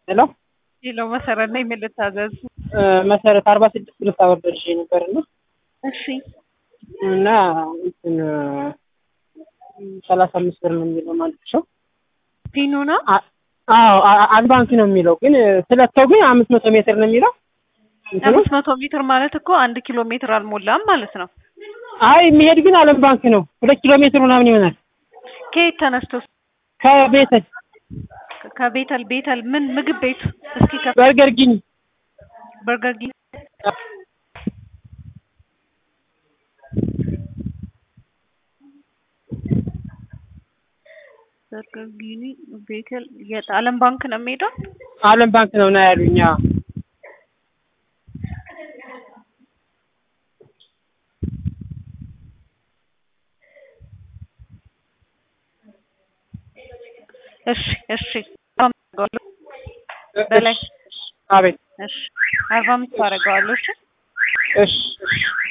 ሄሎ ሄሎ መሰረት ነኝ። ምን ልታዘዝ? መሰረት አርባ ስድስት ብልስ አወርደልሽ ነበር እና እሺ እና እንትን ሰላሳ አምስት ብር ነው የሚለው ማለት ነው። ፒኑ ነው። አዎ አድቫንስ ነው የሚለው ግን ስለተው ግን አምስት መቶ ሜትር ነው የሚለው እንትኑ አምስት መቶ ሜትር ማለት እኮ አንድ ኪሎ ሜትር አልሞላም ማለት ነው። አይ የሚሄድ ግን አለም ባንክ ነው ሁለት ኪሎ ሜትር ምናምን ይሆናል ከየት ተነስቶ ከቤተ ከቤተል ቤተል ምን ምግብ ቤቱ እስኪ ከ በርገር ጊኒ በርገር ጊ በርገር ጊኒ ቤተል የት አለም ባንክ ነው የሚሄደው? አለም ባንክ ነው ና ያሉኝ። አዎ እሺ እሺ በላይ አቤት እሺ አርባ አምስት አደርገዋለሁ። እሺ እሺ እሺ